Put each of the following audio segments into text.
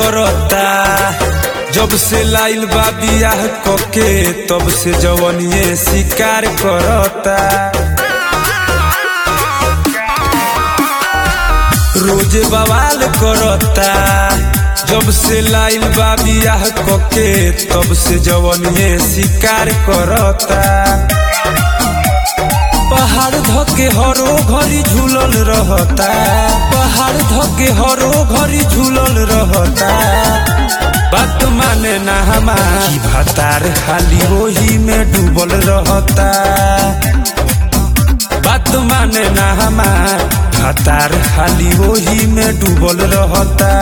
करता जब से लाइल बा बियाह कके तब से जवनिए शिकार करता रोज बवाल करता जब से लाइल बा बियाह कके तब से जवनिए शिकार करता पहाड़ धके हरो घरी झूलल रहता पहाड़ धके हरो घरी झूलल रहता बात माने ना हमारी भतार खाली वही में डूबल रहता बात माने ना हमार भतार खाली वही में डूबल रहता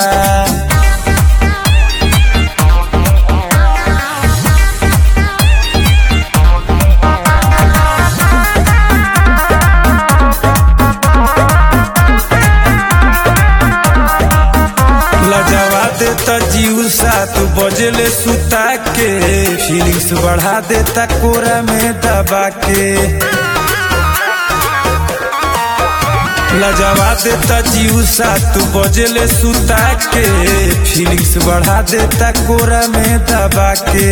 लजवा देता जीव सात बजले सुता के फीलिंग्स बढ़ा देता कोरा में दबा के लजवा देता जीव सात बजले सुता के फीलिंग्स बढ़ा देता कोरा में दबा के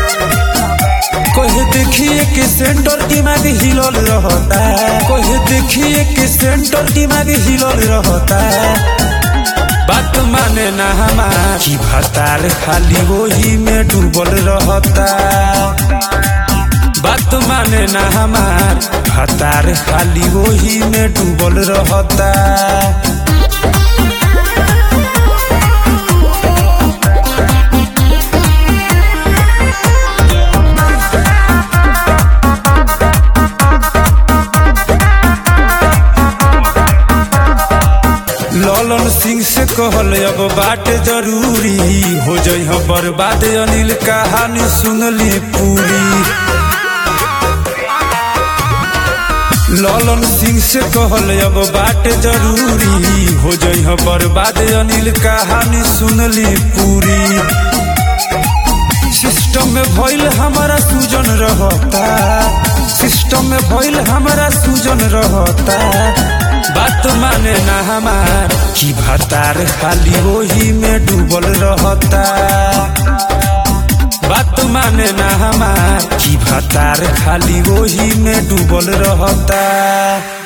कोहे देखिए कि सेंटर दिमाग हिलल रहता कोहे देखिए कि सेंटर दिमाग हिलल रहता बात माने ना हमारी भतार खाली वही में डूबल रहता बात माने ना हमार भतार खाली वही में डूबल रहता ललन सिंह से कहल अब बात जरूरी हो जाइ बर्बाद अनिल कहानी सुनली पूरी ललन सिंह से कहल अब बात जरूरी हो जाइ बर्बाद अनिल कहानी सुनली पूरी सिस्टम में भइल हमारा सूजन रहता सिस्टम में भइल हमारा सूजन रहता बात माने ना हमार की भतार खाली वही में डूबल रहता बात माने ना हमार की भतार खाली वही में डूबल रहता